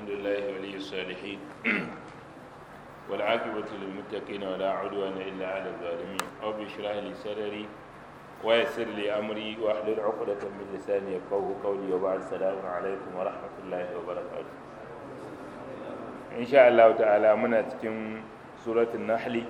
لله ولي الصالحين والعاقبة للمتقين ولا عدوان إلا على الظالمين رب اشرح لي صدري ويسر لي أمري واحلل عقدة من لساني يفقهوا قولي وبعد السلام عليكم ورحمة الله وبركاته إن شاء الله تعالى من تكون سورة النحل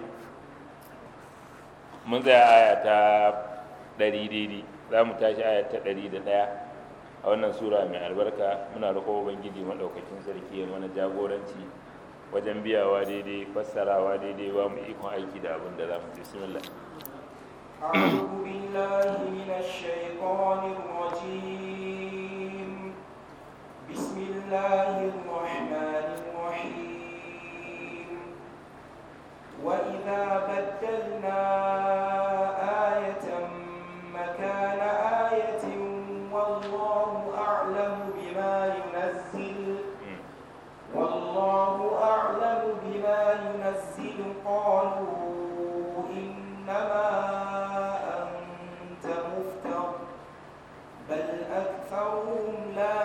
من ذا آية ɗari daidai za mu tashi aya ta ɗari da ɗaya a wannan sura mai albarka muna roƙo ubangiji maɗaukakin sarki ya mana jagoranci wajen biyawa daidai fassarawa daidai ba mu ikon aiki da abin da za mu ce bismillah أعوذ بالله من الشيطان الرجيم بسم الله الرحمن الرحيم وإذا بدلنا آية مكان آية والله أعلم بما ينزل والله أعلم بما ينزل قالوا إنما أنت مفتر بل أكثرهم لا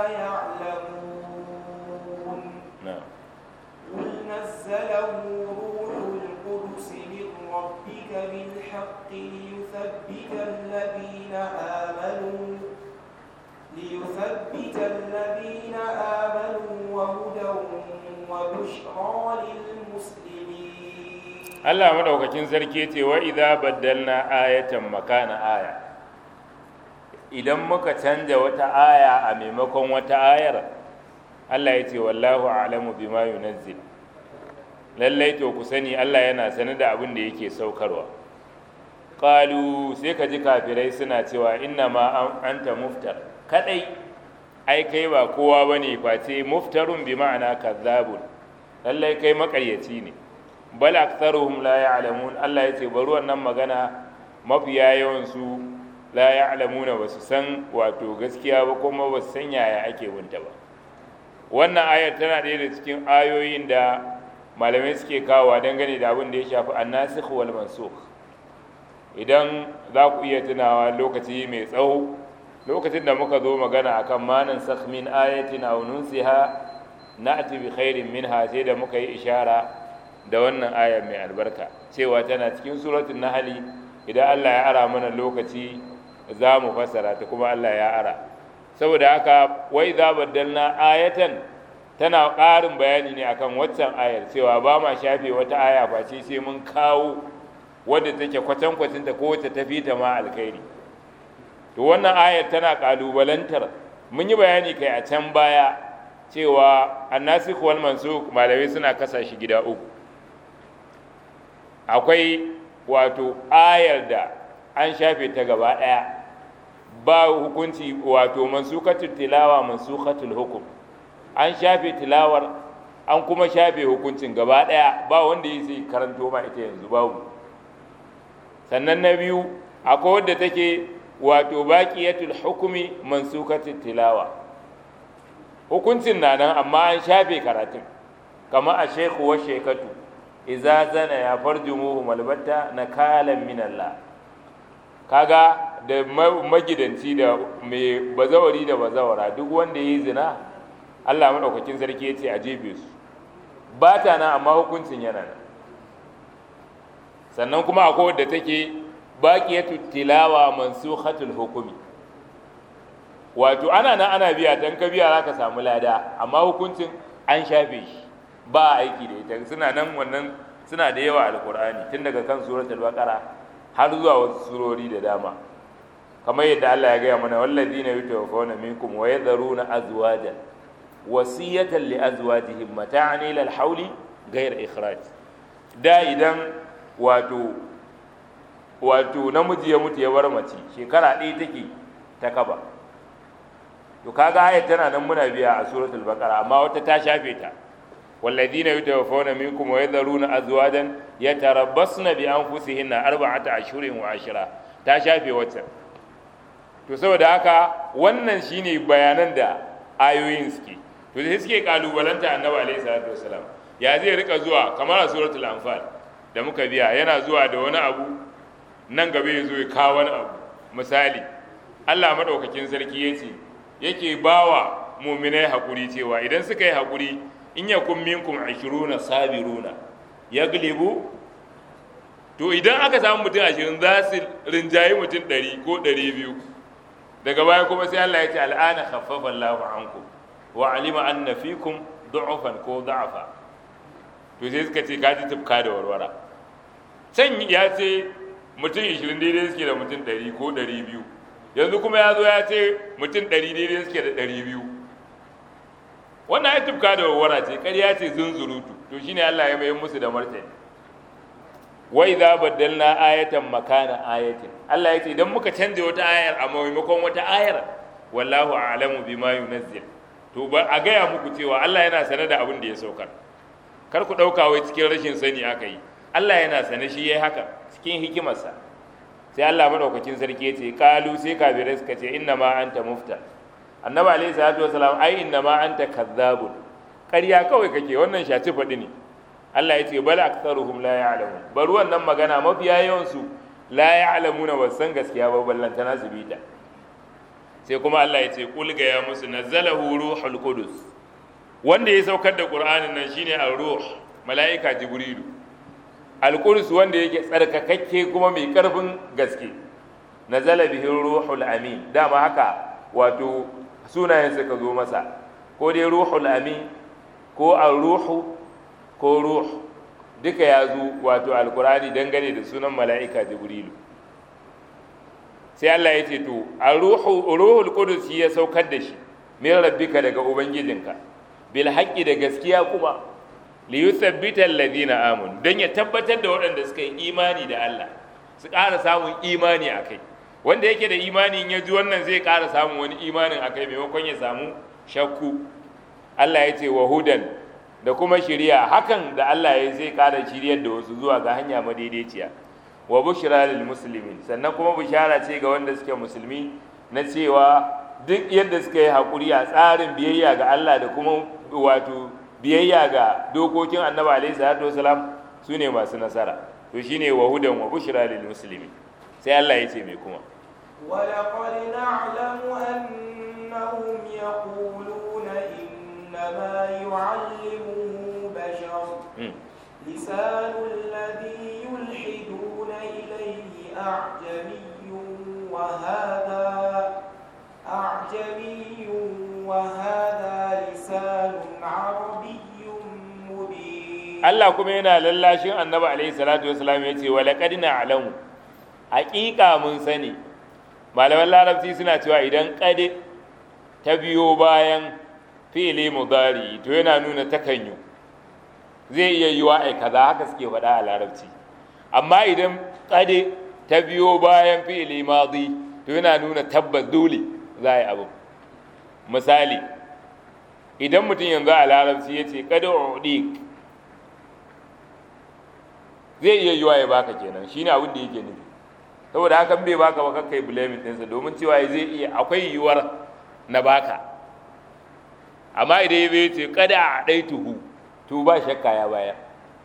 يعلمون na'am قل نزله روح القدس من ربك بالحق ليثبت الذين آمنوا ليثبت الذين آمنوا وهدى وبشرى للمسلمين Allah maɗaukakin sarki ce wa idza baddalna ayatan makana aya idan muka canja wata aya a maimakon wata ayar Allah ya ce wallahu a'lamu bima yunazzil lallai to ku sani Allah yana sane da abin da yake saukarwa qalu sai ka ji kafirai suna cewa inna ma anta muftar kadai ai kai ba kowa bane face muftarun bi ma'ana kazzabun lallai kai makaryaci ne bal aktharuhum la ya'lamun Allah ya ce bari wannan magana mafiya yawan su la ya'lamuna ba su san wato gaskiya ba kuma ba su san yaya ake bunta ba wannan ayar tana ɗaya da cikin ayoyin da malamai suke kawowa dangane da abin da ya shafi annasikh wal mansukh idan za ku iya tunawa lokaci mai tsawo lokacin da muka zo magana akan manan sakh min ayatin aw nunsiha na'ti bi khairin minha sai da muka yi ishara da wannan aya mai albarka cewa tana cikin suratul nahli idan Allah ya ara mana lokaci za mu fassara ta kuma Allah ya ara saboda haka wai za baddalna ayatan tana ƙarin bayani ne akan waccan ayar cewa ba ma shafe wata aya face sai mun kawo wadda take kwatankwacin ta ko wacce ta fi ta ma alkhairi to wannan ayar tana ƙalubalantar mun yi bayani kai a can baya cewa annasikh wal mansukh malamai suna kasa shi gida uku akwai wato ayar da an shafe ta gaba ɗaya ba hukunci wato mansukatul tilawa mansukatul hukum an shafe tilawar an kuma shafe hukuncin gaba ɗaya ba wanda ya sai karanto ma ita yanzu babu sannan na biyu akwai wadda take wato baqiyatul hukumi mansukatul tilawa hukuncin na nan amma an shafe karatun kama a shekhu wa shekatu iza zana ya farjumuhu malbatta na kalan min Allah kaga da magidanci da mai bazawari da bazawara duk wanda ya yi zina Allah maɗaukakin sarki ya ce a jefe su ba ta nan amma hukuncin yana nan sannan kuma akwai wadda take baqiyatu tilawa mansukhatul hukumi wato ana nan ana biya dan ka biya zaka samu lada amma hukuncin an shafe shi ba aiki da ita suna nan wannan suna da yawa alqur'ani tun daga kan suratul baqara har zuwa wasu surori da dama kamar yadda Allah ya gaya mana walladina yutawaffawna minkum wa yadharuna azwajan wasiyatan li azwajihim mata'an ila al-hawli ghayr ikhraj da idan wato wato namiji ya mutu ya bar mace shekara ɗaya take ta kaba to kaga ayat tana nan muna biya a suratul baqara amma wata ta shafe ta والذين يتوفون منكم ويذرون أزواجا يتربصن بأنفسهن أربعة أشهر وعشرة ta shafe wacce to saboda haka wannan shine bayanan da ayoyin suke to sai suke kalubalanta annabi alaihi salatu wasalam ya zai rika zuwa kamar a suratul anfal da muka biya yana zuwa da wani abu nan gaba ya zo ya kawo wani abu misali Allah madaukakin sarki ya ce yake bawa muminai haƙuri cewa idan suka yi haƙuri in yakun minkum 20 sabiruna yaglibu to idan aka samu mutum 20 za su rinjayi mutum 100 ko 200 daga baya kuma sai Allah ya ce al'ana khaffafa Allahu ankum wa alima anna fikum du'ufan ko da'afa to sai suka ce kaji tufka da warwara can ya ce mutum 20 daidai suke da mutum 100 ko 200 yanzu kuma ya zo ya ce mutum 100 daidai suke da 200 wannan ya tufka da warwara ce ƙarya ce zunzurutu to shine Allah ya mai musu da martani wa idza baddalna ayatan makana ayatin Allah ya ce idan muka canja wata ayar a maimakon wata ayar wallahu a'lamu bima yunazzil to ba a gaya muku cewa Allah yana sane da abin da ya saukar kar ku ɗauka wai cikin rashin sani aka yi Allah yana sane shi yayi haka cikin hikimarsa sai Allah madaukakin sarki ya ce kalu sai kafirai suka ce inna ma anta mufta annabi alaihi salatu wasalam ai inna ma anta kazzabun ƙarya kawai kake wannan shaci faɗi ne Allah ya ce bal aktharuhum la ya'lamun bari wannan magana mafiya yawan su la ya'lamuna ba san gaskiya ba ballantana su bita sai kuma Allah ya ce kul ga ya musu nazzalahu ruhul qudus wanda ya saukar da qur'anin nan shine ar-ruh mala'ika jibrilu al-qudus wanda yake tsarkakakke kuma mai karfin gaske nazala bihi ruhul amin dama haka wato sunayen suka zo masa ko dai ruhul amin ko ar-ruhu ko ruh duka ya zo wato alkurani dangane da sunan mala'ika jibrilu sai Allah ya ce to a ruhul qudus ya saukar da shi min rabbika daga ubangijinka bil haqqi da gaskiya kuma li yuthabbita alladhina amanu dan ya tabbatar da waɗanda suka yi imani da Allah su ƙara samun imani akai wanda yake da imani in ya ji wannan zai ƙara samun wani imanin akai maimakon ya samu shakku Allah ya ce wa hudan da kuma shiriya hakan da Allah ya zai ƙara shiryar da wasu zuwa ga hanya madaidaiciya wa bushra lil muslimin sannan kuma bishara ce ga wanda suke musulmi na cewa duk yadda suka yi hakuri a tsarin biyayya ga Allah da kuma wato biyayya ga dokokin Annabi alaihi salatu wasalam su ne masu nasara to shine wa hudan wa bushra lil muslimin sai Allah ya ce mai kuma ولقد نعلم أنهم يقولون إنما يعلمه بشر لسان الذي يلحدون إليه أعجمي وهذا أعجمي وهذا لسان عربي مبين Allah kuma yana lallashin annabi alaihi salatu wasalam ya ce walaƙad na'lamu haƙiƙa mun sani malaman larabci suna cewa idan ƙad ta biyo bayan fi'ili mudari to yana nuna takanyu zai iya yiwa ai kaza haka suke faɗa a larabci amma idan ƙad ta biyo bayan fi'ili madi to yana nuna tabbas dole za a yi abu misali idan mutum yanzu a larabci ya ce ƙad udik zai iya yiwa ya baka kenan shine abin da yake nufi saboda hakan bai baka ba kakkai blaming ɗinsa domin cewa zai iya akwai yiwuwar na baka amma idan ya bai ce kada a ɗai tuhu to ba shakka ya baya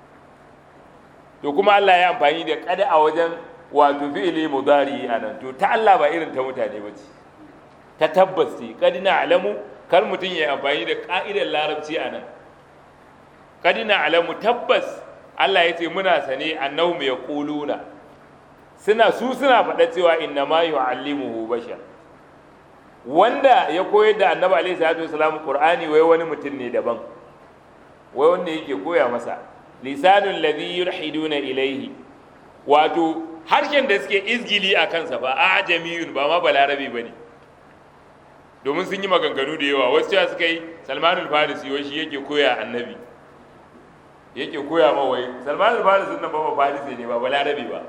to kuma Allah ya amfani da kada a wajen wato fi'ili mudari a nan to ta Allah ba irin ta mutane ba ce ta tabbas ce kadina alamu kar mutum ya amfani da ka'idar larabci a nan kadina alamu tabbas Allah ya ce muna sane annahum yaquluna suna su suna faɗa cewa inna ma yu'allimuhu bashar wanda ya koyar da annabi alaihi salatu wasalam qur'ani wai wani mutum ne daban wai wanda yake koya masa lisanul ladhi yulhiduna ilaihi wato harshen da suke izgili a kansa ba ajamiyun ba ma balarabe bane domin sun yi maganganu da yawa wasu cewa suka yi salmanul farisi wai shi yake koya annabi yake koya ma wai salman al-farisi nan ba farisi ne ba balarabe ba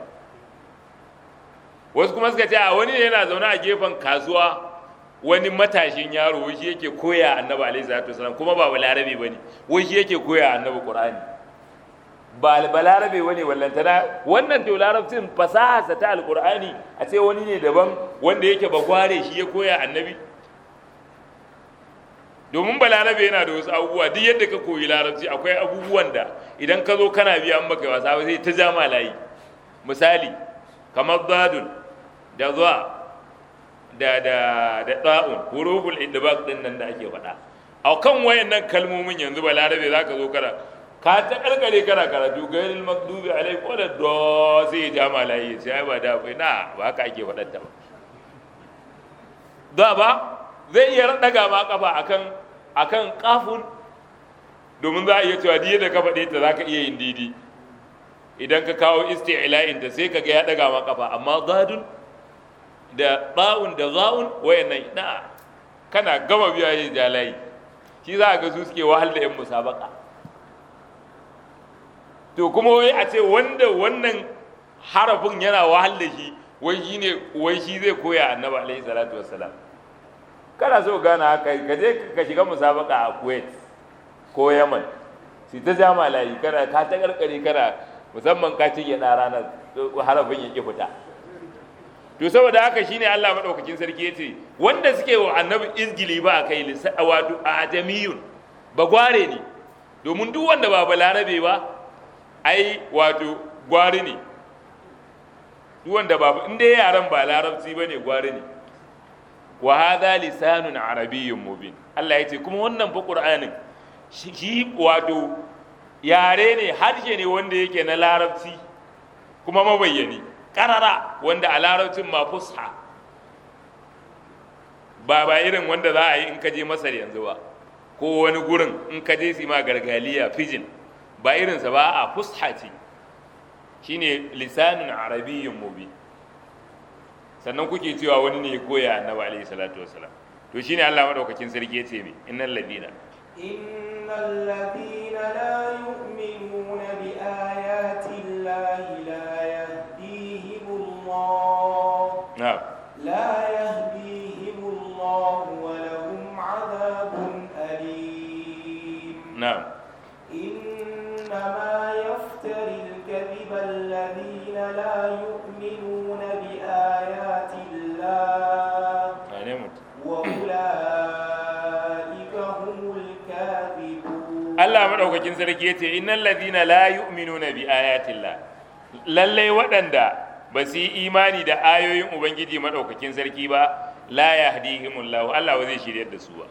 wasu kuma suka ce a wani yana zaune a gefen kasuwa wani matashin yaro wai shi yake koya annabi alaihi salatu wasalam kuma ba balarabe bane wai shi yake koya annabi qur'ani ba balarabe bane wallantana wannan to larabcin fasaha ta alqur'ani a ce wani ne daban wanda yake bagware shi ya koya annabi domin balarabe yana da wasu abubuwa duk yadda ka koyi larabci akwai abubuwan da idan ka zo kana biya an baka wasa ba sai ta jama layi misali kamar zadun da zuwa da da da da'un huruful idbaq din nan da ake faɗa a kan wayannan kalmomin yanzu balarabe za ka zo kana ka ta karkare kana karatu gairil makdubi alai ko da do sai ya ja malayi sai ai ba da kai na ba haka ake faɗar ta ba da ba zai iya daga ma kafa akan akan kafun domin za a iya cewa diya da ka faɗe ta za ka iya yin didi idan ka kawo isti'la'in ta sai ka ga ya daga ma kafa amma gadun da ba'un da za'un wayannan na kana gama biya yin jalayi shi za a ga su suke wahal da yan musabaka to kuma wai a ce wanda wannan harafin yana wahal da shi wai shi ne wai shi zai koya annabi alaihi salatu wassalam kana so gana haka ka je ka shiga musabaka a kuwait ko yaman si ta jama layi kana ka ta karkare kana musamman ka ci gyaɗa ranar harafin ya ki fita to saboda haka shine Allah madaukakin sarki yace wanda suke wa annabi izgili ba kai wato ajamiyun ba gware ne domin duk wanda ba balarabe ba ai wato gwari ne duk wanda ba in dai yaran ba larabci bane gwari ne wa hadha lisanun arabiyyun mubin Allah yace kuma wannan fa qur'anin shi wato yare ne harshe ne wanda yake na larabci kuma mabayyani karara wanda a larabcin ma fusha ba ba irin wanda za a yi in ka je masar yanzu ba ko wani gurin in ka je su ma gargaliya fijin ba irinsa ba a fusha ce shine lisanin arabiyyun mubi sannan kuke cewa wani ne koya annabi alaihi salatu wassalam to shine Allah madaukakin sarki ya ce me innal ladina innal ladina la yu'minuna bi ayati llahi la الله نعم لا يهديهم الله ولهم عذاب أليم نعم إنما يفتري الكذب الذين لا يؤمنون بآيات الله وأولئك هم الكاذبون الله مدوكاkin sarki yace innal ladina la yu'minuna bi ayati Allah lalle waɗanda ba su yi imani da ayoyin ubangiji maɗaukakin sarki ba la ya hadihimullahu Allah ba zai shiryar da su ba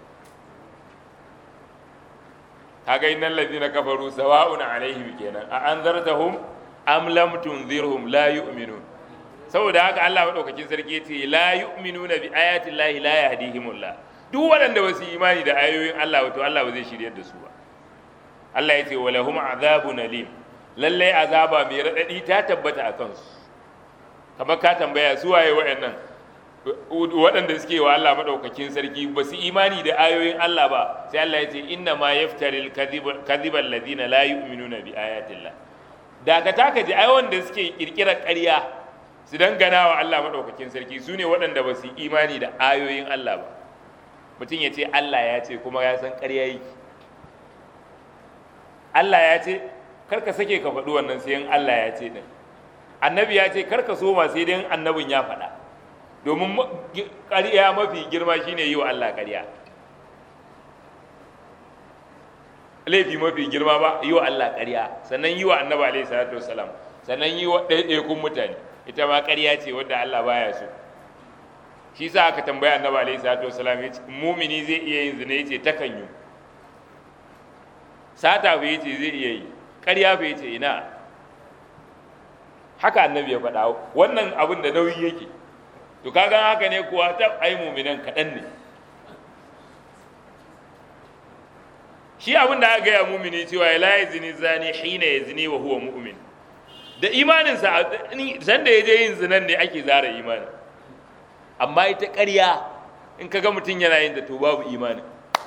kaga innal ladina kafaru sawa'un alaihim kenan a anzartahum am lam tunzirhum la yu'minun saboda haka Allah maɗaukakin sarki yace la yu'minuna bi ayati llahi la yahdihimullah duk waɗanda ba su yi imani da ayoyin Allah wato Allah ba zai shiryar da su ba Allah yace walahum azabun alim lalle azaba mai raɗaɗi ta tabbata a kansu kamar ka tambaya su waye waɗannan waɗanda suke wa Allah maɗaukakin sarki ba su imani da ayoyin Allah ba sai Allah ya ce inna ma yaftaril kadhibal ladina la yu'minuna bi ayatillah da ka taka ji ai wanda suke kirkirar ƙarya su dangana wa Allah maɗaukakin sarki su ne waɗanda ba su imani da ayoyin Allah ba mutum ya ce Allah ya ce kuma ya san ƙarya yake Allah ya ce kar ka sake ka faɗi wannan sai in Allah ya ce din annabi ya ce karka soma sai dai annabin ya faɗa domin ƙarya mafi girma shine yi wa Allah ƙarya laifi mafi girma ba yi wa Allah ƙarya sannan yi wa annabi alaihi salatu wasalam sannan yi wa ɗaiɗaikun mutane ita ma ƙarya ce wadda Allah baya so shi sa aka tambaya annabi alaihi salatu wasalam ya ce mumini zai iya yin zina yace takan yi sata fa yace zai iya yi ƙarya fa yace ina haka annabi ya faɗa wannan abin da nauyi yake to kaga haka ne kuwa ta ai muminan kaɗan ne shi abin da aka gaya mumini cewa ya la zini zani hina ya zini wa huwa mu'min da imaninsa san da ya je yin zinan ne ake zara imanin amma ita ƙarya in ka ga mutum yana yin da to babu imanin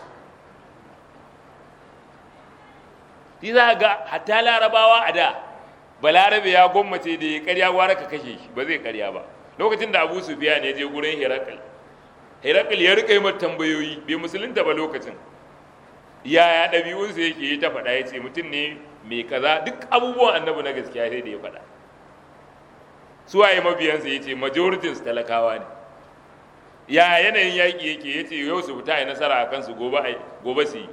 shi za ga hatta larabawa a da balarabe ya gwammace da ya karya gwara ka kashe shi ba zai karya ba lokacin da abu sufiya ne je gurin herakal herakal ya rika yi mata tambayoyi bai musulunta ba lokacin yaya ɗabi'unsa yake yi ta faɗa ya ce mutum ne mai kaza duk abubuwan annabi na gaskiya sai da ya faɗa suwaye mabiyansa ya ce majoritin talakawa ne ya yanayin yaƙi yake ya ce yau su fita a nasara a kansu gobe su yi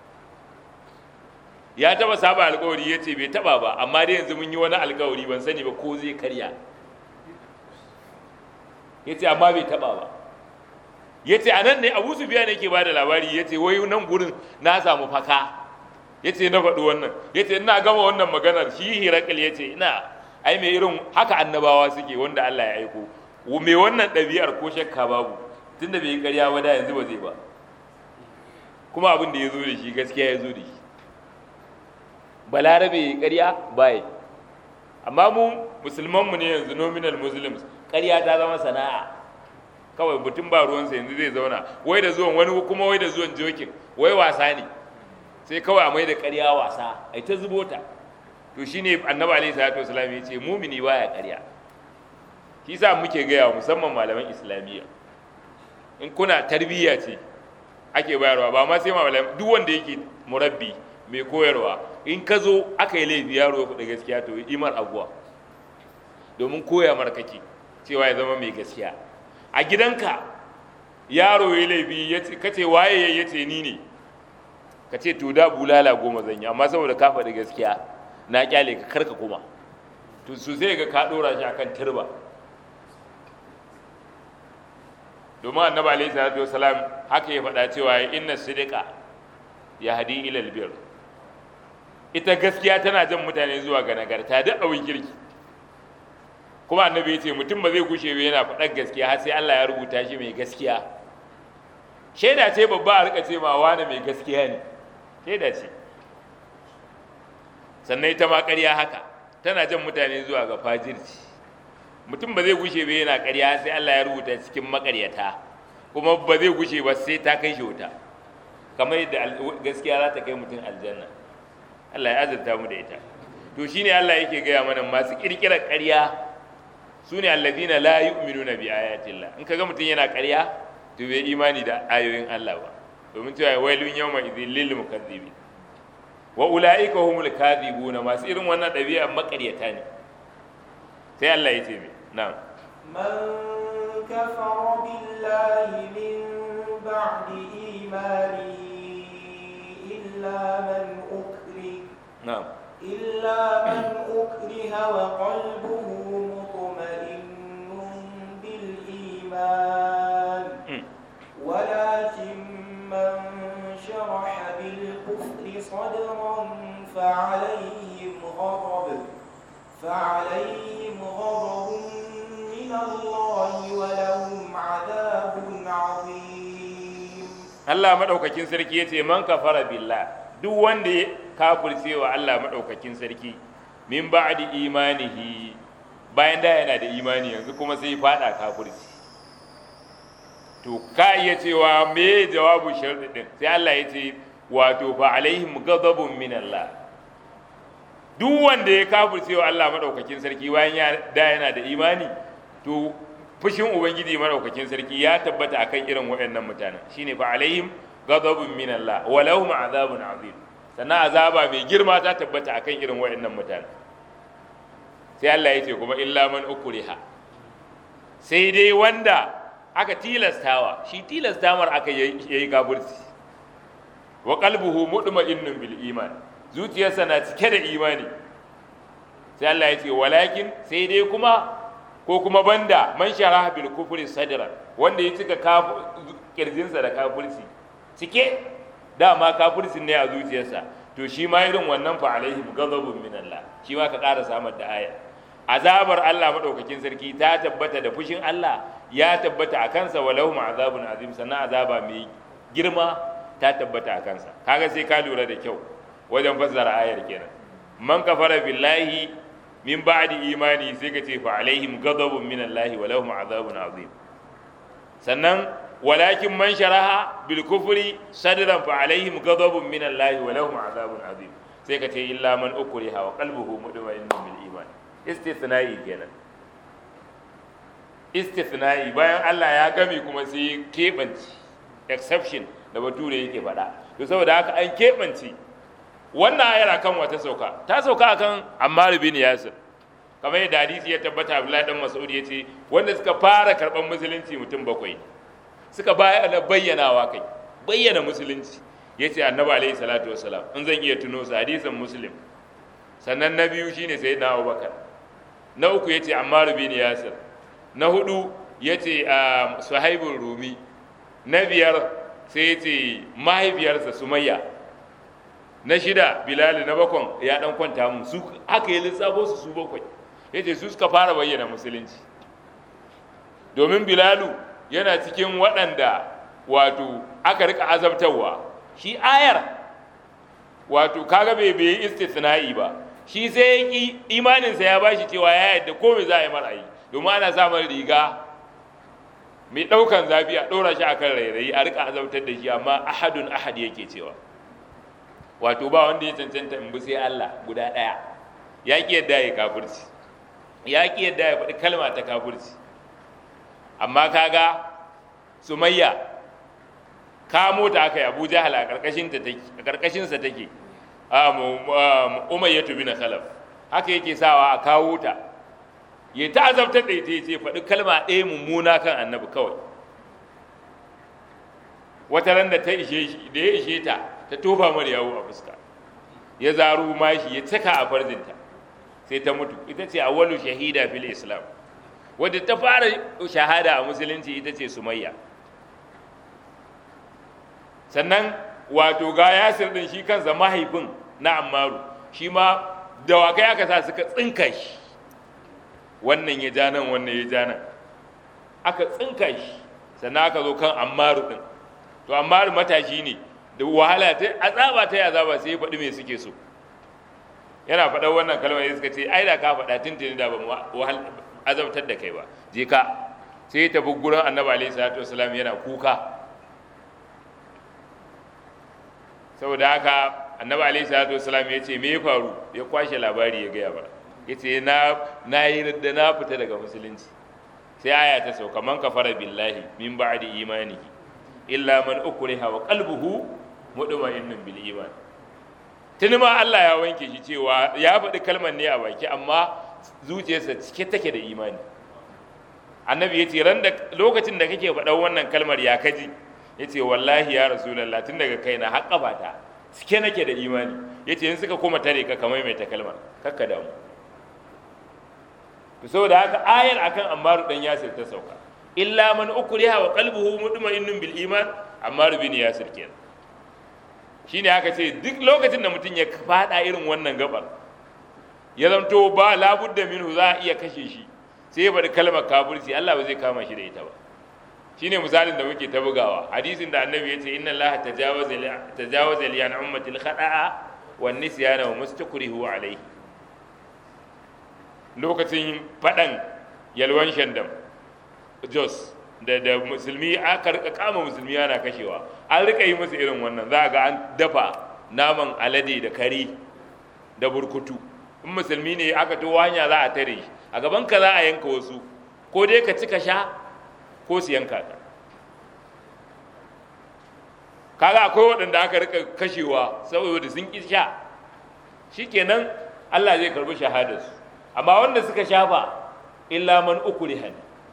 ya taba saba alkawari ya ce bai taba ba amma dai yanzu mun yi wani alkawari ban sani ba ko zai karya ya ce amma bai taba ba yace anan ne Abu Sufyan yake bada labari yace wai nan gurin na samu faka yace na faɗi wannan yace ina gama wannan maganar shi Hirakil yace ina ai me irin haka annabawa suke wanda Allah ya aiko me wannan ɗabi'ar ko shakka babu tunda bai yi ƙarya ba da yanzu ba zai ba kuma abin da ya zo da shi gaskiya ya zo da shi balarabe ya ƙarya baya amma mu musulmanmu ne yanzu nominal muslims ƙarya ta zama sana'a kawai mutum ba ruwansa yanzu zai zauna wai da zuwan wani kuma wai da zuwan jokin wai wasa ne sai kawai a mai da ƙarya wasa ai ta zubo ta to shine annabi alaihi salatu wasallam ya ce mumini baya ƙarya shi sa muke gaya musamman malaman islamiyya in kuna tarbiyya ce ake bayarwa ba ma sai malam duk wanda yake murabbi mai koyarwa in ka zo aka yi laifi yaro ya gaskiya to imar abuwa domin koya mar kake cewa ya zama mai gaskiya a gidanka yaro ya laifi ka ce waye ya ce ni ne ka ce to da bulala goma zan yi amma saboda ka faɗi gaskiya na kyale ka karka kuma to su sai ga ka ɗora shi akan turba domin annabi alaihi salatu wasalam haka ya faɗa cewa inna sidika ya hadi ila albir ita gaskiya tana jan mutane zuwa ga nagarta duk abin kirki kuma annabi ya ce mutum ba zai gushe ba yana faɗar gaskiya har sai Allah ya rubuta shi mai gaskiya shaida ce babba a rika ce ma wani mai gaskiya ne shaida ce sannan ita ma ƙarya haka tana jan mutane zuwa ga fajirci mutum ba zai gushe ba yana ƙarya sai Allah ya rubuta cikin makaryata kuma ba zai gushe ba sai ta kai shi wuta kamar yadda gaskiya za ta kai mutum aljanna Allah ya azurta mu da ita to shine Allah yake gaya mana masu kirkirar ƙarya su ne allazina la yu'minuna bi ayatillah in kaga mutum yana ƙarya to bai imani da ayoyin Allah ba domin cewa wailun yawma idhil lil mukazzibin wa ulaika humul kadhibuna masu irin wannan ɗabi'a makaryata ne sai Allah ya ce mai نعم من كفر بالله من بعد إيمانه إلا من أكره نعم إلا من أكره وقلبه مطمئن بالإيمان ولكن من شرح بالكفر صدرا فعليهم غضب فعليهم غضب من الله ولهم عذاب عظيم Allah madaukakin sarki yace man kafara billah duk wanda ya kafirce wa Allah madaukakin sarki min ba'di imanihi bayan da yana da imani yanzu kuma sai fada kafirci to ka iya cewa me jawabu sharɗi din sai Allah ya ce wato fa alaihim ghadabun min Allah duk wanda ya kafirce wa Allah madaukakin sarki bayan ya da yana da imani to fushin ubangiji madaukakin sarki ya tabbata akan irin waɗannan mutanen shine fa alaihim ghadabun min Allah wa lahum azabun azim sannan azaba mai girma ta tabbata akan irin waɗannan mutanen sai Allah ya ce kuma illa man ukriha sai dai wanda aka tilastawa shi tilastamar aka yayi kafirci wa qalbuhu mutma'innun bil iman zuciyarsa na cike da imani sai Allah ya ce walakin sai dai kuma ko kuma banda man shara bil kufri sadra wanda ya cika kirjinsa da kafirci cike dama kafircin ne a zuciyarsa to shi ma irin wannan fa alaihim ghadabun min Allah shi ma ka ƙara samar da aya azabar Allah madaukakin sarki ta tabbata da fushin Allah ya tabbata a kansa walau azabun azim sannan azaba mai girma ta tabbata a kansa kaga sai ka lura da kyau wajen fassara ayar kenan man kafara billahi min ba'di imani sai ka ce fa alaihim ghadabun min Allah wa lahum azabun azim sannan walakin man sharaha bil kufri sadran fa alaihim ghadabun min Allah wa lahum azabun azim sai ka ce illa man ukriha wa qalbuhu mutma'innun bil iman istithna'i kenan istithna'i bayan Allah ya gami kuma sai kebanci exception da bature yake faɗa to saboda haka an keɓance wannan ayar kan wata sauka ta sauka akan Ammar bin Yasir kamar yadda hadisi ya tabbata Abdullahi dan Mas'ud yace wanda suka fara karban musulunci mutum bakwai suka bayyana bayyanawa kai bayyana musulunci yace Annabi alaihi salatu wassalam in zan iya tuno su hadisin Muslim sannan na biyu shine sayyidina Abubakar na uku yace Ammar bin Yasir na hudu yace Suhaibul Rumi na biyar sai ya ce mahaifiyarsa sumayya na shida bilal na bakon ya dan kwanta mu su haka ya lissafo su su bakwai ya ce su suka fara bayyana musulunci domin bilalu yana cikin waɗanda wato aka rika azabtarwa shi ayar wato kaga bai bai istithna'i ba shi sai ya ki imaninsa ya bashi cewa ya yadda komai za a yi mara yi domin ana samun riga mai ɗaukan zafi a ɗora shi akan rairayi a rika azabtar da shi amma ahadun ahad yake cewa wato ba wanda ya cancanta in bi sai Allah guda ɗaya ya ki yadda ya kafirci ya ki yadda ya faɗi kalma ta kafirci amma kaga sumayya kamo ta aka yi abu jahal a ƙarƙashinsa take umayyatu bin khalaf haka yake sawa a kawo ta ya ta azabtar da ita ce faɗi kalma ɗaya mummuna kan annabi kawai wata ran da ta ishe shi da ya ishe ta ta tofa mar yawo a fuska ya zaru mashi ya caka a farzinta sai ta mutu ita ce awwalu shahida fil islam wadda ta fara shahada a musulunci ita ce sumayya sannan wato ga yasir din shi kansa mahaifin na ammaru shi ma dawakai aka sa suka tsinka shi wannan ya ja nan wannan ya ja nan aka tsinka shi sannan aka zo kan ammaru din to ammaru matashi ne da wahala ta azaba ta azaba sai ya faɗi me suke so yana faɗar wannan kalmar ya suka ce ai da ka faɗa tuntuni da ba wahal azabtar da kai ba je ka sai ya tafi gurin annabi alaihi salatu wasalam yana kuka saboda haka annabi alaihi salatu wasalam ya ce me ya faru ya kwashe labari ya gaya ba ya ce na na yi da na fita daga musulunci sai aya ta sauka man kafara billahi min ba'di imanihi illa man ukriha wa qalbuhu mutma'innun bil iman tuni ma Allah ya wanke shi cewa ya faɗi kalmar ne a baki amma zuciyarsa cike take da imani annabi ya ce ran da lokacin da kake faɗan wannan kalmar ya kaji ya ce wallahi ya rasulallah tun daga kaina har ƙafata cike nake da imani ya ce in suka koma tare ka kamar mai ta kalmar kakka damu to saboda haka ayar akan ammaru dan yasir ta sauka illa man ukriha wa qalbuhu mutma'innun bil iman ammaru bin yasir kenan shine aka ce duk lokacin da mutum ya fada irin wannan gabar ya zanto ba labudda minhu za a iya kashe shi sai ya bari kalmar kafirci Allah ba zai kama shi da ita ba shine misalin da muke ta bugawa hadisin da annabi yace inna Allah tajawaza li tajawaza li an ummati al-khata'a wan nisyana wa mustakrihu alayhi lokacin fadan yalwan shandam jos da da musulmi aka rika kama musulmi ana kashewa an rika yi musu irin wannan za ga an dafa naman alade da kare da burkutu in musulmi ne aka to hanya za a tare shi a gaban ka za a yanka wasu ko dai ka ci ka sha ko su yanka ka kaga akwai waɗanda aka rika kashewa saboda sun ƙi sha shikenan Allah zai karbi shahadarsu amma wanda suka shafa illa man ukrihan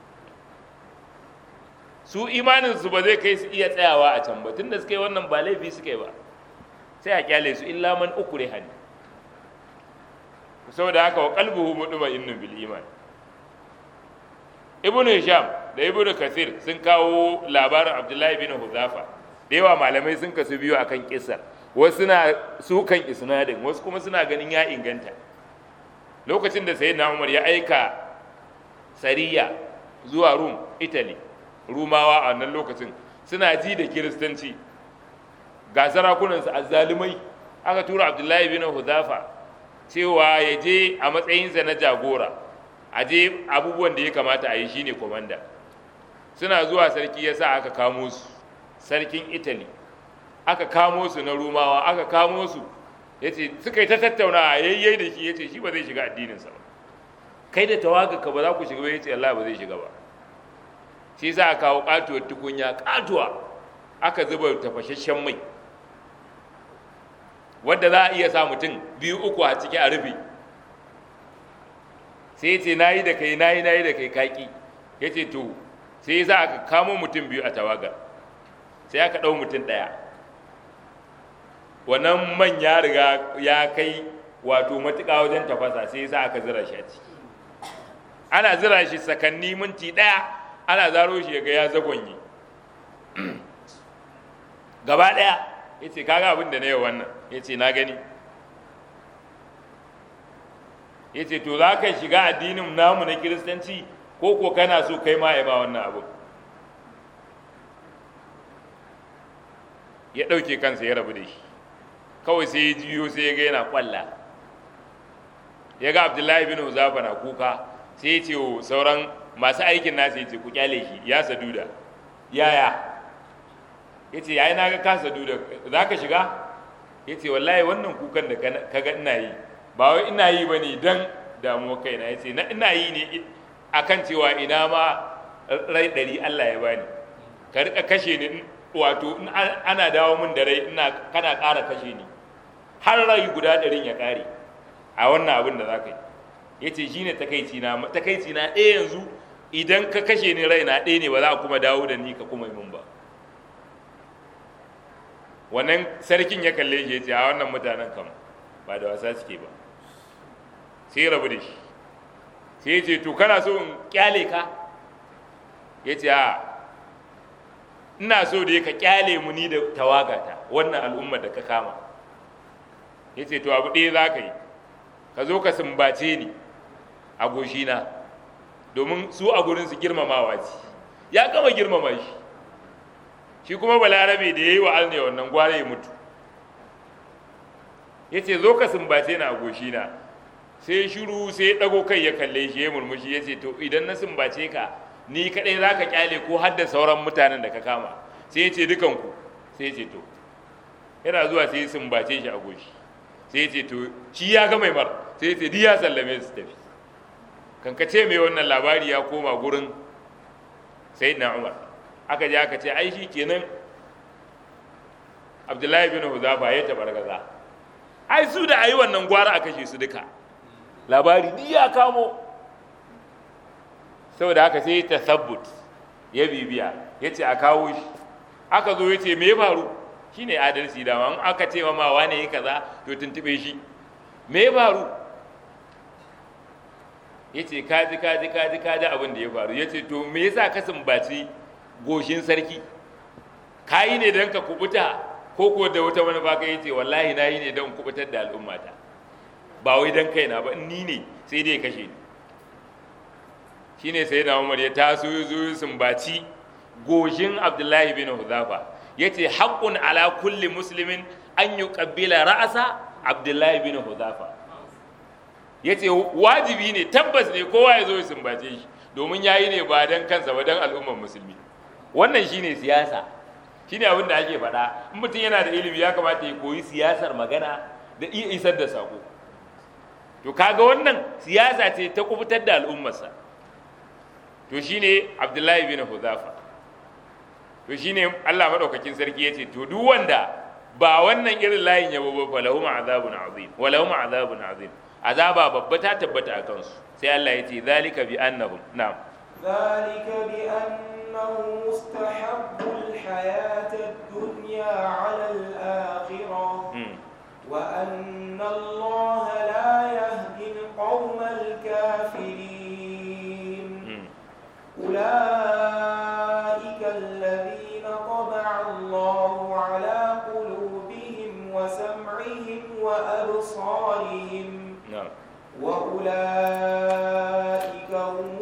su imaninsu ba zai kai su iya tsayawa a can ba tunda suka yi wannan ba laifi suka yi ba sai a kyale su illa man ukrihan saboda haka wa qalbuhu mutma'innun bil iman ibnu hisham da ibnu kathir sun kawo labarin abdullahi bin huzafa da yawa malamai sun kasu biyu akan kisar wasu suna sukan isnadin wasu kuma suna ganin ya inganta lokacin da sayyidina umar ya aika sariya zuwa rum italy rumawa a wannan lokacin suna ji da kiristanci ga sarakunansu azzalumai aka tura abdullahi bin huzafa cewa ya je a matsayinsa na jagora a je abubuwan da ya kamata a yi shine komanda suna zuwa sarki ya sa aka kamo su sarkin italy aka kamo su na rumawa aka kamo su ya ce suka yi ta tattauna a yayyai da shi ya ce shi ba zai shiga addininsa ba kai da tawaga ka ba za ku shiga ba ya ce Allah ba zai shiga ba shi za a kawo katuwar tukunya katuwa aka zuba tafashashen mai wadda za a iya sa mutum biyu uku a ciki a rufe sai ya ce na yi da kai na yi na yi da kai kaki ya ce to sai za a kamo mutum biyu a tawagar sai aka ɗau mutum ɗaya wannan man ya riga ya kai wato matuƙa wajen tafasa sai sa aka zira shi a ciki ana zira shi sakanni minti ɗaya ana zaro shi ga ya zagonye gaba ɗaya ya ce kaga abin da na yi wannan ya ce na gani ya ce to za ka shiga addinin namu na kiristanci ko ko kana so kai ma ya ba wannan abu ya ɗauke kansa ya rabu da shi kawai sai ya jiyo sai ya ga yana kwalla ya ga abdullahi bin huzafa na kuka sai ya ce wa sauran masu aikin nasa ya ce ku kyale shi ya saduda yaya ya ce yayi na ga ka saduda za ka shiga ya ce wallahi wannan kukan da ka ga ina yi ba wai ina yi ba ne don damuwa kaina ya ce ina yi ne akan cewa ina ma rai ɗari allah ya bani ka rika kashe ni wato in ana dawo min da rai ina kana ƙara kashe ni har rai guda ɗarin ya ƙare a wannan abin da za ka yi ya ce shi ne takaici na takaici na ɗaya yanzu idan ka kashe ni rai na ɗaya ne ba za a kuma dawo da ni ka kuma min ba wannan sarkin ya kalle shi ya ce a wannan mutanen kam ba da wasa suke ba sai rabu da shi sai ya ce to kana so in kyale ka ya ce a ina so da ka kyale mu ni da tawagata wannan al'ummar da ka kama ya ce to abu ɗaya za ka yi ka zo ka sumbace ni a goshina domin su a gurin su girmamawa ce ya gama girmama shi shi kuma balarabe da ya yi wa alne wannan gware ya mutu ya ce zo ka sumbace ni a goshina sai shiru sai ya ɗago kai ya kalle shi ya murmushi ya ce to idan na sumbace ka ni kaɗai za ka kyale ko har da sauran mutanen da ka kama sai ya ce dukanku sai ya ce to yana zuwa sai ya sumbace shi a goshi sai ya ce to shi ya ga mai mar sai ya ce di ya sallame su tafi kankace mai wannan labari ya koma gurin sayyidina umar aka je aka ce ai shi kenan abdullahi bin huzafa ya tabar gaza ai su da ayi wannan gwara a kashe su duka labari di ya kamo saboda haka sai ta sabbut ya bibiya ya ce a kawo shi aka zo ya ce me ya faru shi ne adalci dama in aka ce ma wane yi kaza to tuntube shi me ya faru ya ce kaji kaji kaji kaji abin da ya faru ya ce to me yasa ka sumbaci goshin sarki ka yi ne don ka kubuta ko ko da wata wani baka ya ce wallahi na yi ne don kubutar da al'ummata ba wai don kaina ba ni ne sai dai kashe ni shine sai na umar ya taso ya zo sumbaci goshin abdullahi bin huzafa ya ce haƙƙun ala kulli musulmin an yi ƙabbila ra'asa abdullahi bin huzafa ya ce wajibi ne tabbas ne kowa ya zo ya sumbace shi domin ya yi ne ba don kansa ba don al'ummar musulmi wannan shine siyasa shine abin da ake faɗa in mutum yana da ilimi ya kamata ya koyi siyasar magana da iya isar da sako to kaga wannan siyasa ce ta kubutar da al'ummarsa to shine abdullahi bin huzafa to shine Allah madaukakin sarki yace to duk wanda ba wannan irin layin yabo ba fa lahum azabun azim wa lahum azabun azim azaba babba ta tabbata a kansu sai Allah yace zalika bi annahum na'am ذلك بأنه مستحب الحياة الدنيا على الآخرة وأن الله لا يهدي القوم الكافرين أولئك الذين طبع الله على قلوبهم وسمعهم وأبصارهم na'am وأولئك هم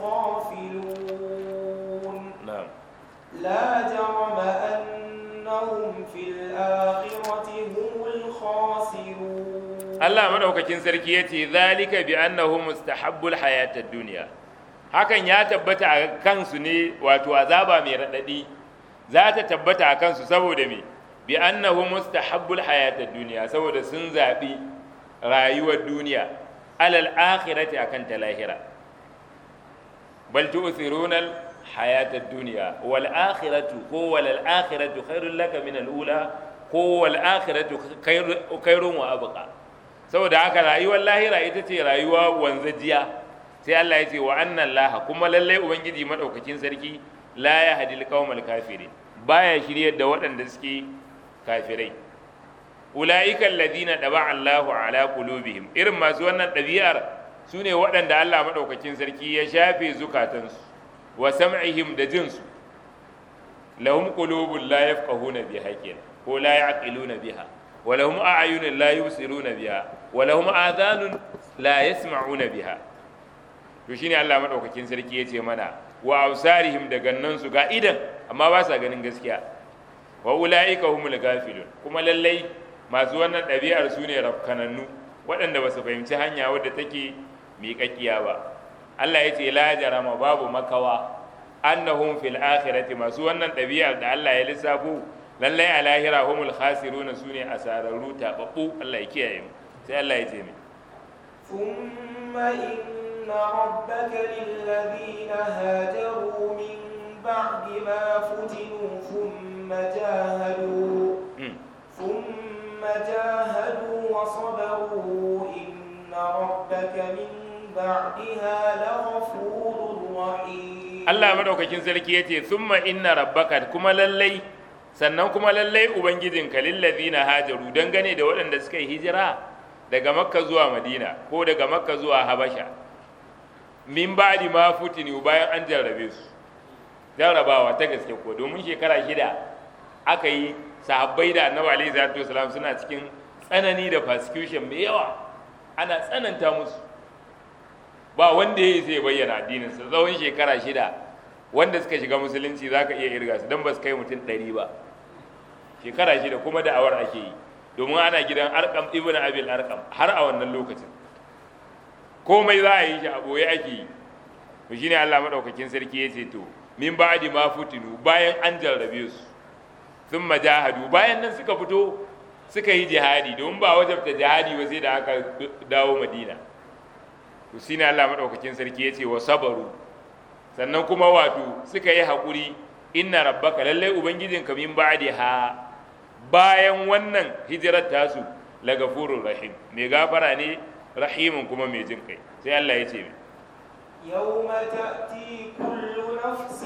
الغافلون na'am لا جرم أنهم في الآخرة هم الخاسرون Allah madaukakin sarki yace zalika bi annahu mustahabbul hayatad dunya hakan ya tabbata a kansu ne wato azaba mai radadi za ta tabbata a kansu saboda me bi annahu mustahabbul hayatad dunya saboda sun zabi rayuwar duniya alal akhirati akan ta lahira bal tu'thiruna al hayatad dunya wal akhiratu ko wal akhiratu khairul laka min al ula ko wal akhiratu khairun wa abqa saboda haka rayuwar lahira ita ce rayuwa wanzajiya sai Allah ya ce wa annan laha kuma lallai ubangiji madaukakin sarki la ya hadil qaumal kafirin baya shiryar da waɗanda suke kafirai ulaika alladhina daba Allahu ala qulubihim irin masu wannan ɗabi'ar su ne waɗanda Allah madaukakin sarki ya shafe zukatansu wa sam'ihim da jinsu lahum qulubun la yafqahuna biha kenan ko la yaqiluna biha wa lahum a'yunun la yubsiruna biha wa lahum adhanun la yasma'una biha to shine Allah madaukakin sarki yace mana wa ausarihim da gannan su ga idan amma ba sa ganin gaskiya wa ulaika humul gafilun kuma lallai masu wannan ɗabi'ar su ne rafkanannu waɗanda ba su fahimci hanya wadda take miƙaƙiya ba Allah ya ce la jarama babu makawa annahum fil akhirati masu wannan ɗabi'ar da Allah ya lissafo lallai a lahira humul khasiruna su ne asararru taɓaɓɓu Allah ya kiyaye mu sai Allah ya ce mai ثم إن ربك للذين هاجروا من بعد ما فتنوا ثم جاهدوا ثم جاهدوا وصبروا إن ربك من بعدها لغفور رحيم Allah madaukakin sarki yace thumma inna rabbaka kuma lallai sannan kuma lallai ubangijinka lillazina hajaru dangane da waɗanda suka yi hijira daga makka zuwa madina ko daga makka zuwa habasha min ba'di ma futinu bayan an jarrabe su jarrabawa ta gaske ko domin shekara shida aka yi sahabbai da annabi alaihi salatu wasalam suna cikin tsanani da persecution mai yawa ana tsananta musu ba wanda ya sai bayyana addinin sa tsawon shekara shida wanda suka shiga musulunci zaka iya irga su dan ba su kai mutum ɗari ba shekara shida kuma da awar ake yi domin ana gidan arkam ibn abil arkam har a wannan lokacin komai za a yi shi a boye ake yi to shine Allah madaukakin sarki ya ce to min ba'di ma futinu bayan an jarrabe su sun majahadu bayan nan suka fito suka yi jihadi domin ba wajabta jihadi ba sai da aka dawo madina to shine Allah madaukakin sarki ya ce wa sabaru sannan kuma wato suka yi haƙuri inna rabbaka lallai ubangijinka min ba'di ha bayan wannan hijirar tasu la gafurur rahim mai gafara ne rahimin kuma mai jin kai sai Allah ya ce يوم تأتي كل نفس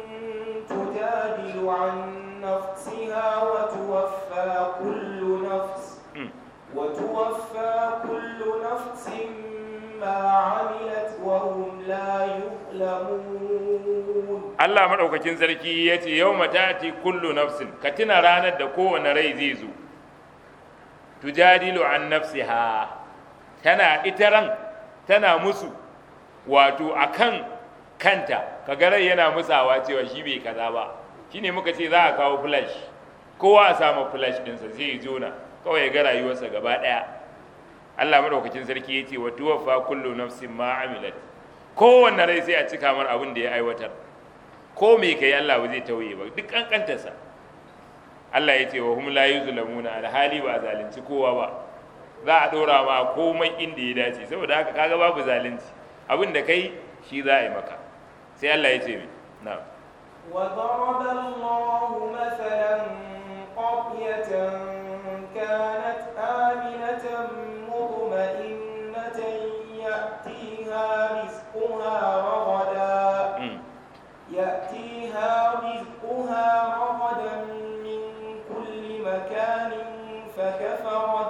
تجادل عن نفسها وتوفى كل نفس وتوفى كل نفس ما عملت وهم لا يظلمون Allah madaukakin sarki ya ce yau matati kullu nafsin ka tuna ranar da kowane rai zai zo tujadilu an nafsiha tana ita ran tana musu wato akan kanta kaga rai yana musawa cewa shi bai kaza ba shine muka ce za a kawo flash kowa a samu flash ɗinsa sai ya jona kawai ya ga rayuwarsa gaba ɗaya Allah madaukakin sarki ya ce wa tuwaffa kullu nafsin ma amilat kowanne rai sai a cika mar abin da ya aiwatar ko me kai Allah ba zai tauye ba duk kankantarsa Allah ya ce wa hum la yuzlamuna alhali ba zalunci kowa ba za a dora ma komai inda ya dace saboda haka kaga babu zalunci abin da kai shi za a yi maka sai Allah ya ce mi na'am وضرب الله مثلا قرية كانت آمنة مطمئنة يأتيها رزقها رغدا Mm. يأتيها رزقها رغدا من كل مكان فكفرت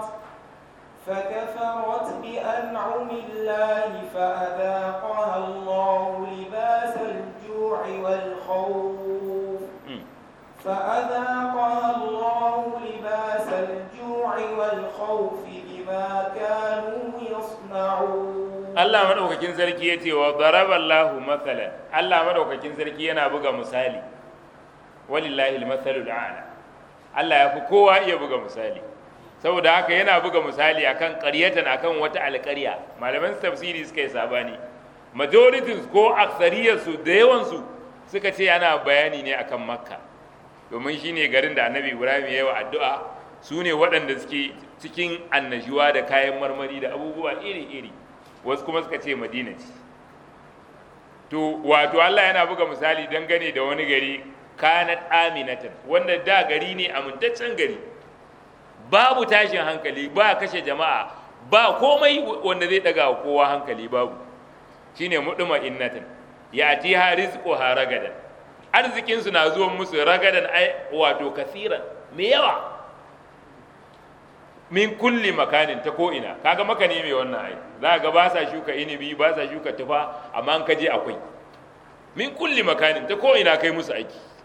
فكفرت بأنعم الله فأذاقها الله لباس الجوع والخوف Mm. فأذاقها الله لباس الجوع والخوف بما كانوا يصنعون Allah madaukakin sarki ya ce wa daraballahu mathalan Allah madaukakin sarki yana buga misali walillahi almathalul a'la Allah ya fi kowa iya buga misali saboda haka yana buga misali akan ƙaryatan akan wata alƙarya malaman tafsiri suka yi sabani majorities ko aksariyar su da yawan su suka ce ana bayani ne akan makka domin shine garin da annabi ibrahim ya yi wa addu'a su ne waɗanda suke cikin annashuwa da kayan marmari da abubuwa iri-iri wasu kuma suka ce madina ce to wato Allah yana buga misali dangane da wani gari kanat aminatan wanda da gari ne amintaccen gari babu tashin hankali ba kashe jama'a ba komai wanda zai daga wa kowa hankali babu shine muduma innatan yati ha rizquha ragadan arzikin su na zuwan musu ragadan ai wato kasiran me yawa min kulli makanin ta ko'ina kaga maka ne mai wannan ai za ga ba sa shuka inibi ba sa shuka tufa amma an kaje akwai min kulli makanin ta ko'ina kai musu aiki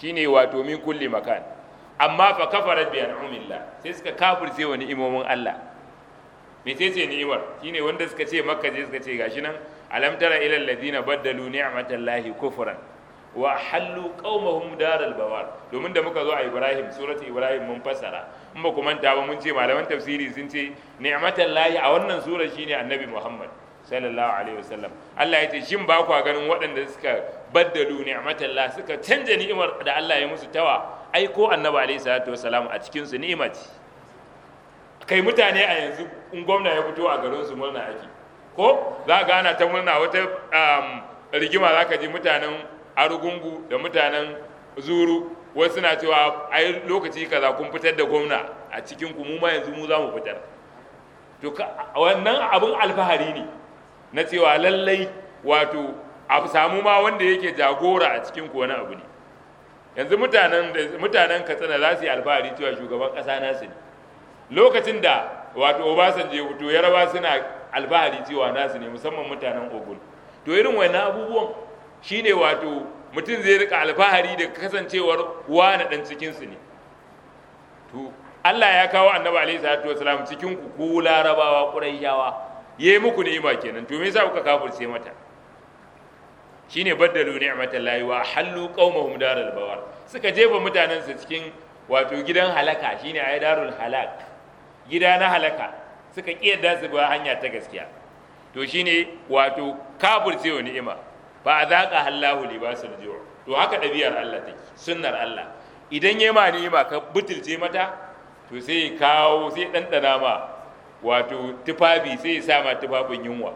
shine wato min kulli makan amma fa kafarat bi an'amillah sai suka kafirce wa ni'imomin Allah mecece ni'imar shine wanda suka ce makka je suka ce gashi nan alam tara ila alladhina baddalu ni'matallahi kufran wa hallu qaumahum daral bawar domin da muka zo a Ibrahim surati Ibrahim mun fassara in ba ku manta ba mun ce malaman tafsiri sun ce ni'matallahi a wannan sura shine annabi Muhammad sallallahu alaihi wasallam Allah ya ce shin ba ku ganin waɗanda suka baddalu ni'matallah suka canja ni'imar da Allah ya musu tawa ai ko annabi alaihi salatu wasalam a cikin su ni'ima ce kai mutane a yanzu in gwamna ya fito a garin su murna ake ko za ga ana ta murna wata rigima za ka ji mutanen arugungu da mutanen zuru wasu na cewa ai lokaci kaza kun fitar da gwamna a cikin ku mu ma yanzu mu za mu fitar to wannan abin alfahari ne na cewa lallai wato a samu ma wanda yake jagora a cikin ku wani abu ne yanzu mutanen mutanen katsina za su yi alfahari cewa shugaban ƙasa nasu ne lokacin da wato obasanjo ya fito yaraba suna alfahari cewa nasu ne musamman mutanen ogun to irin wani abubuwan shine wato mutum zai rika alfahari da kasancewar wani dan cikinsu ne to Allah ya kawo annabi alaihi salatu wasalam cikin ku ku larabawa quraishawa yayi muku ni'ima kenan to me yasa kuka kafirce mata shine baddalu ni'matallahi wa hallu qaumahum daral bawar suka jefa mutanen su cikin wato gidan halaka shine ay darul halak gida na halaka suka kiyarda su ba hanya ta gaskiya to shine wato kafirce wa ni'ima ba zaqa hallahu libasul ju' to haka ɗabi'ar Allah take sunnar Allah idan yayi ma ni'ima ka butulce mata to sai ya kawo sai ɗanɗana ma wato tufafi sai ya sa ma tufafin yunwa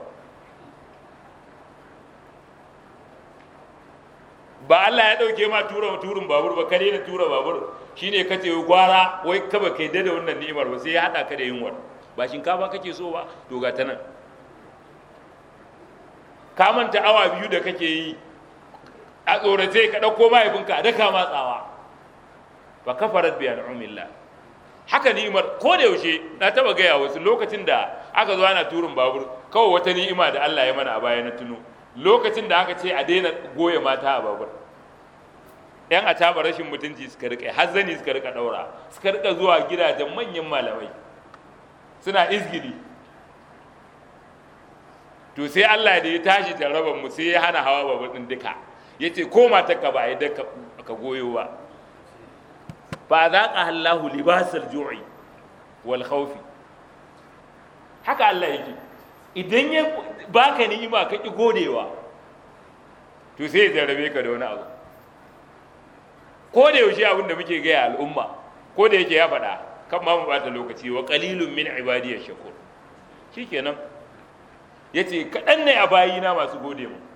ba Allah ya ɗauke ma tura turin babur ba kare na tura babur shine ka ce gwara wai ka ba kai da wannan ni'imar ba sai ya haɗa ka da yunwar ba shinkafa kake so ba to ga ta nan ka manta awa biyu da kake yi a tsorace ka ɗauko mahaifinka a daka matsawa ba kafarat bi an'umillah haka ni'imar ko da yaushe na taba gaya wasu lokacin da aka zo ana turin babur kawai wata ni'ima da Allah ya mana a baya na tuno lokacin da aka ce a daina goye mata a babur yan a taba rashin mutunci suka rika hazzani suka rika daura suka rika zuwa gidajen manyan malamai suna izgiri to sai Allah da ya tashi jarraban mu sai ya hana hawa babur din duka yace ko matarka ba a yi ka goyo ba fa zaqa Allahu libasal ju'i wal khawfi haka Allah yake idan ya baka ni'ima ka ki godewa to sai ya jarrabe ka da wani abu ko da yaushe abin da muke gaya al'umma ko da yake ya faɗa kan ma mu bata lokaci wa qalilun min ibadiyash shakur shikenan yace kaɗan ne a bayina masu gode mu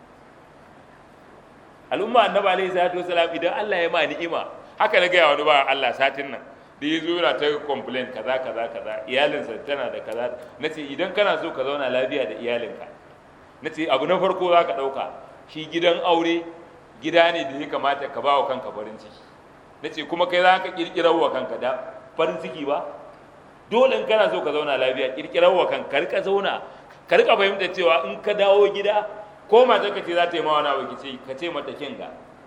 al'umma annabi alaihi salatu wasalam idan Allah ya ma ni'ima haka na gaya wani ba Allah satin nan da ya zo yana ta complain kaza kaza kaza iyalinsa tana da kaza na ce idan kana so ka zauna lafiya da iyalinka na ce abu na farko za ka ɗauka shi gidan aure gida ne da ya kamata ka ba wa kanka farin ciki na ce kuma kai za ka ƙirƙirar wa kanka da farin ciki ba dole in kana so ka zauna lafiya ƙirƙirar wa kanka ka rika zauna ka rika fahimta cewa in ka dawo gida ko mata ka ce za ta yi ma wani abu ki ce ka ce mata kinga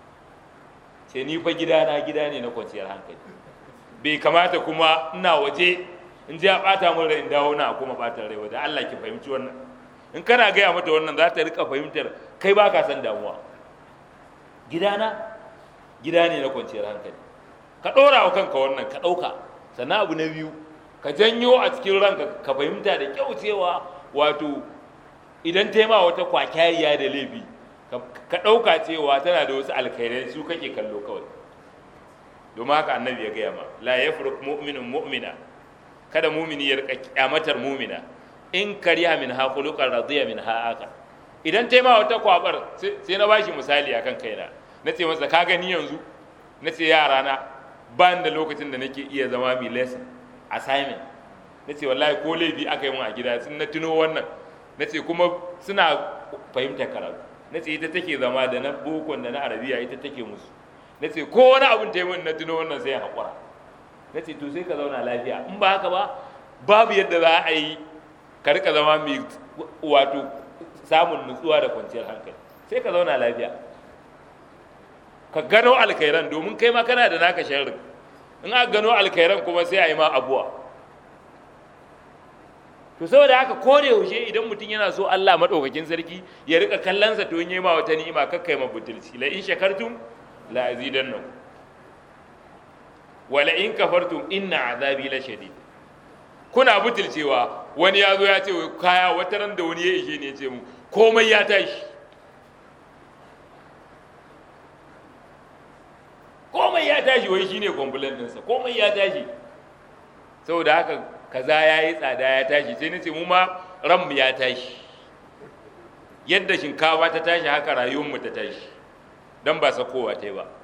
ce ni fa gida na gida ne na kwanciyar hankali bai kamata kuma ina waje in ji a bata min rai in dawo na kuma bata rai wajen Allah ki fahimci wannan in kana gaya mata wannan za ta rika fahimtar kai ba ka san damuwa gidana gida ne na kwanciyar hankali ka ɗora wa kanka wannan ka ɗauka sannan abu na biyu ka janyo a cikin ranka ka fahimta da kyau cewa wato idan ta ma wata kwakyariya da laifi ka ɗauka cewa tana da wasu alkhairai su kake kallo kawai domin haka annabi ya gaya ma la yafruk mu'minun mu'mina kada mumini ya rika kyamatar mumina in kariya min ha khuluqan radiya min ha aka idan ta ma wata kwabar sai na bashi misali akan kaina na ce masa ka gani yanzu na ce yara na ba da lokacin da nake iya zama mai lesson assignment na ce wallahi ko laifi aka yi mun a gida sun na tuno wannan na ce kuma suna fahimtar karatu na ce ita take zama da na bokon da na arabiya ita take musu na ce ko wani abin ta yi min na tuno wannan sai haƙura na ce to sai ka zauna lafiya in ba haka ba babu yadda za a yi ka rika zama mai wato samun nutsuwa da kwanciyar hankali sai ka zauna lafiya ka gano alkhairan domin kai ma kana da naka sharrin in aka gano alkhairan kuma sai a yi ma abuwa to saboda haka ko da yaushe idan mutum yana so Allah madaukakin sarki ya rika kallonsa to yi ma wata ni'ima kakkai ma butulci la in shakartum la azidannakum wala in kafartum inna azabi la shadid kuna butulcewa wani ya zo ya ce kaya wata ran da wani ya ishe ne ya ce mu komai ya tashi komai ya tashi wai shine complaint ɗinsa komai ya tashi saboda haka kaza ya yi tsada ya tashi sai nace mu ma ranmu ya tashi yadda shinkafa ta tashi haka rayuwarmu ta tashi don ba sakowa ta yi ba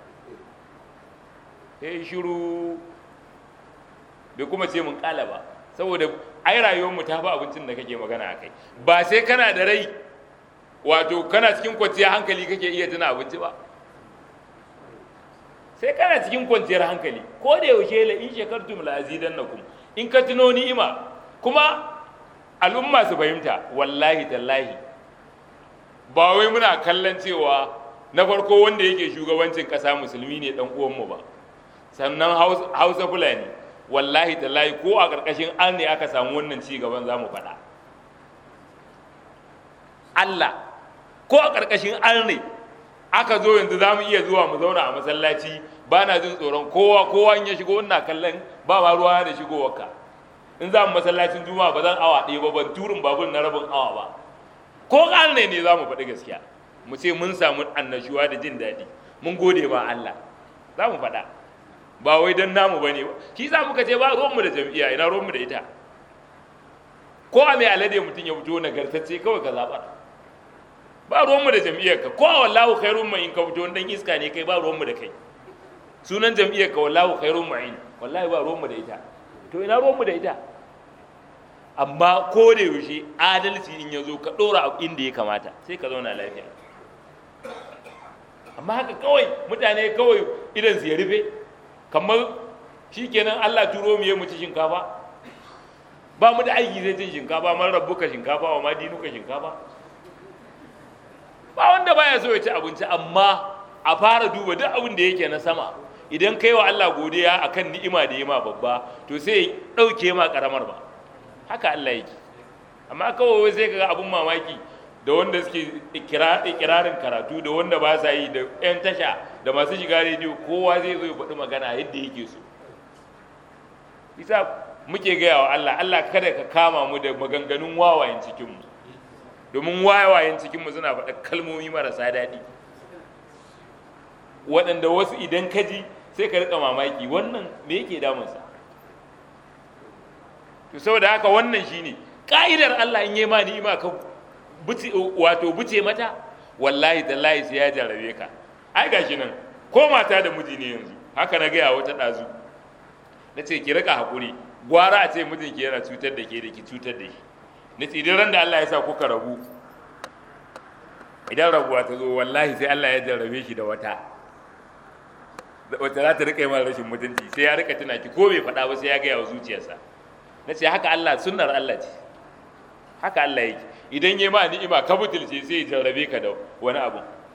sai shiru bai kuma ce mun kala ba saboda ai rayuwarmu ta fi abincin da kake magana a kai ba sai kana da rai wato kana cikin kwanciyar hankali kake iya tuna abinci ba sai kana cikin kwanciyar hankali ko da yaushe la in shakartum la azidannakum in ka tuno ni'ima kuma al'umma su fahimta wallahi tallahi ba wai muna kallon cewa na farko wanda yake shugabancin ƙasa musulmi ne dan uwanmu ba sannan hausa fulani wallahi tallahi ko a ƙarƙashin an ne aka samu wannan ci gaban za mu faɗa Allah ko a ƙarƙashin an ne aka zo yanzu za mu iya zuwa mu zauna a masallaci ba na jin tsoron kowa kowa in ya shigo ina kallon ba ma ruwa da shigowarka in za mu masallacin juma'a ba zan awa ɗaya ba ban turin babur na rabin awa ba ko an ne ne za mu faɗi gaskiya mu ce mun samu annashuwa da jin daɗi mun gode ma Allah za mu faɗa ba wai don namu ba ne ba shi za muka ce ba ruwanmu da jam'iyya ina ruwanmu da ita ko a mai alade mutum ya fito nagartacce kawai ka zaɓa ba ruwanmu da jam'iyyarka ko a wallahu khairun mai in ka fito dan iska ne kai ba ruwanmu da kai sunan jam'iyyarka wallahu khairun mai wallahi ba ruwanmu da ita to ina ruwanmu da ita amma ko da yaushe adalci in ya zo ka ɗora inda ya kamata sai ka zauna lafiya amma haka kawai mutane kawai idan su ya rufe kamar shikenan Allah turo mu ya mu ci shinkafa ba mu da aiki zai cin shinkafa man rabbuka shinkafa wa ma dinuka shinkafa ba wanda baya so ya ci abinci amma a fara duba duk abin da yake na sama idan kai wa Allah godiya akan ni'ima da yima babba to sai ɗauke ma karamar ba haka Allah yake amma kawai sai kaga abun mamaki da wanda suke ikirarin karatu da wanda ba sa yi da 'yan tasha da masu shiga rediyo kowa zai zo ya faɗi magana yadda yake so isa muke gaya wa Allah Allah kada ka kama mu da maganganun wawayen cikinmu domin wawayen cikinmu suna faɗa kalmomi marasa daɗi waɗanda wasu idan ka ji sai ka riƙa mamaki wannan me yake damunsa to saboda haka wannan shine ka'idar Allah in yi ma ni'ima ka buce wato buce mata wallahi tallahi sai ya jarabe ka ai gashi nan ko mata da miji ne yanzu haka na gaya wata ɗazu na ce ki rika haƙuri gwara a ce mijin ki yana cutar da ke da ki cutar da shi na ce idan ran da Allah ya sa kuka rabu idan rabuwa ta zo wallahi sai Allah ya jarrabe shi da wata wata za ta rika yi mara rashin mutunci sai ya rika tuna ki ko bai faɗa ba sai ya gaya wa zuciyarsa na ce haka Allah sunnar Allah ce haka Allah yake idan ya ma ni'ima ka butulce sai ya jarrabe ka da wani abu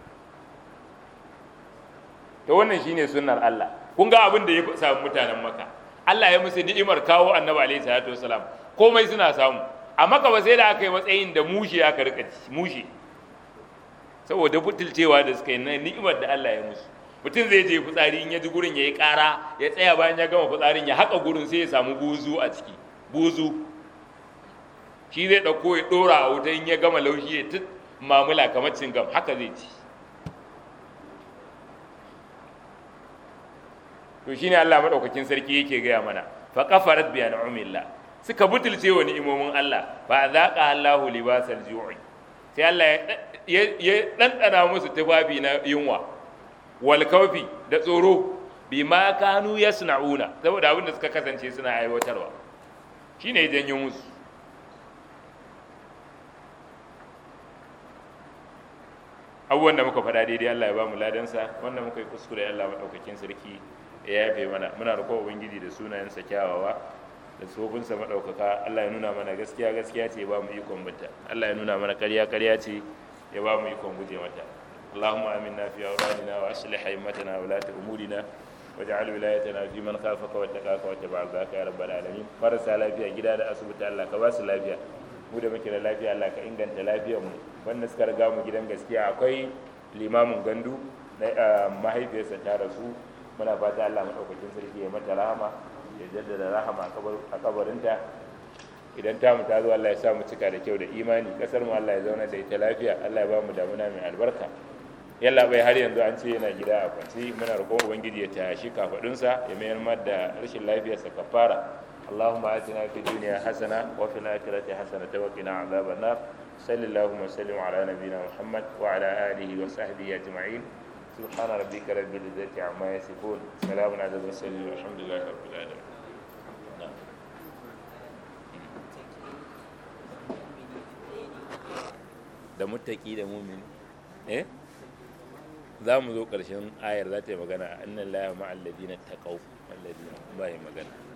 to wannan shine sunnar Allah kun ga abin da ya samu mutanen maka Allah ya musu ni'imar kawo annabi alaihi salatu wasalam komai suna samu a maka ba sai da aka yi matsayin da mushe aka rika mushe saboda butulcewa da suka yi na ni'imar da Allah ya musu mutum zai je fitsari in ya ji gurin ya yi ƙara ya tsaya bayan ya gama fitsarin ya haƙa gurin sai ya samu buzu a ciki buzu shi zai ɗauko ya ɗora a wuta in ya gama laushi ya tut mamula kamar cingam haka zai ci to shine Allah madaukakin sarki yake gaya mana fa qafarat bi an'amillah suka butulce wa ni'imomin Allah fa zaqa Allahu libasal ju'i sai Allah ya ɗanɗana musu tufafi na yunwa wal kawfi da tsoro bi ma kanu yasna'una saboda abin da suka kasance suna aiwatarwa shine ya janyo musu abubuwan da muka faɗa daidai Allah ya ba mu ladansa wanda muka yi kuskure Allah maɗaukakin sarki ya yafe mana muna roƙon ubangiji da sunayensa kyawawa da tsofinsa maɗaukaka Allah ya nuna mana gaskiya gaskiya ce ya ba mu ikon binta Allah ya nuna mana ƙarya ƙarya ce ya ba mu ikon guje mata اللهم آمنا في أوطاننا وأصلح أئمتنا ولاة أمورنا واجعل ولايتنا في من خافك واتقاك واتبع رضاك يا رب العالمين marasa lafiya gida da asibiti Allah ka ba su lafiya mu da muke da lafiya Allah ka inganta lafiyar mu wanda suka riga mu gidan gaskiya akwai limamin gandu na mahaifiyarsa ta rasu muna fata Allah madaukakin sarki ya mata rahama ya jaddada rahama a kabarinta idan tamu ta zo Allah ya sa mu cika da kyau da imani kasar mu Allah ya zauna da ita lafiya Allah ya ba mu damuna mai albarka yalla bai har yanzu an ce yana gida a kwanci muna roƙon ubangiji ya tashi kafadunsa ya mayar mar da rashin lafiyarsa kafara اللهم آتنا في الدنيا حسنة وفي الآخرة حسنة وقنا عذاب النار صل اللهم وسلم على نبينا محمد وعلى آله وصحبه أجمعين سبحان ربك رب العزة عما يصفون سلام على المرسلين والحمد لله رب العالمين da mutaki da mumin eh za mu zo ƙarshen ayar za ta yi magana a annan laya ma'alladina taqaw alladina ba yi magana